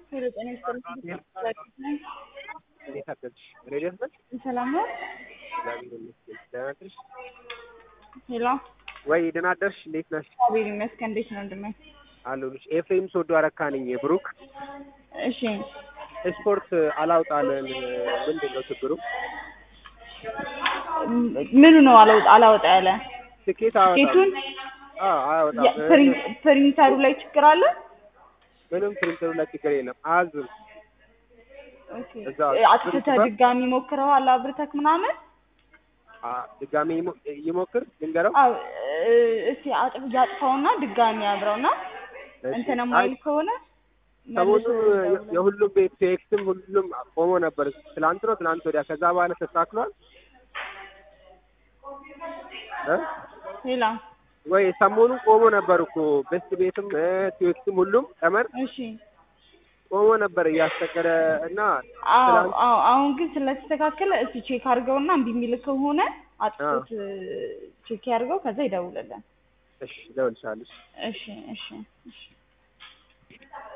ሄሎ ጤና ይስጥልኝ። እንዴት አደርሽ? ሬዲዮስ ነሽ? ሰላም ነው? እግዚአብሔር ይመስገን። ደህና አደርሽ? ሄሎ ወይ ደህና አደርሽ? እንዴት ነሽ? እግዚአብሔር ይመስገን። እንዴት ነው ወንድሜ? አለሁልሽ። ኤፍሬም ሶዶ አረካ ነኝ። ብሩክ እሺ ስፖርት አላውጣለን ምንድን ነው ችግሩ? ምኑ ነው አላወጣ አላወጣ ያለ ትኬት አወጣም። ጌቱን አዎ አያወጣም። ፕሪንተሩ ላይ ችግር አለ? ምንም ፕሪንተሩ ላይ ችግር የለም። አያዝም። ኦኬ እዛ አጥፍተህ ድጋሚ ሞክረዋል አብርተክ ምናምን? አ ድጋሜ ይሞ- ይሞክር ልንገረው። አዎ እስቲ አጥፍ ያጥፋውና ድጋሚ አብረውና እሺ። እንትን አይ የማይል ከሆነ ሰሞኑን መልሶ የ- ይደውላል። የሁሉም ቤት ቴክስም ሁሉም ቆሞ ነበር። ትላንት ነው ትላንት ወዲያ። ከዛ በኋላ ተስተካክሏል እ ሌላ ወይ ሰሞኑን ቆሞ ነበር እኮ ቤስት ቤትም ቴክስም ሁሉም ቀመር እሺ ቆሞ ነበር እያስቸገረ እና አዎ ትላንት አዎ አሁን ግን ስለተስተካከለ እስቲ ቼክ አድርገውና እምቢ የሚል ከሆነ አጥፎት ቼክ ያድርገው ከዛ ይደውልልን። እሺ እደውልልሻለሁ። እሺ እሺ እሺ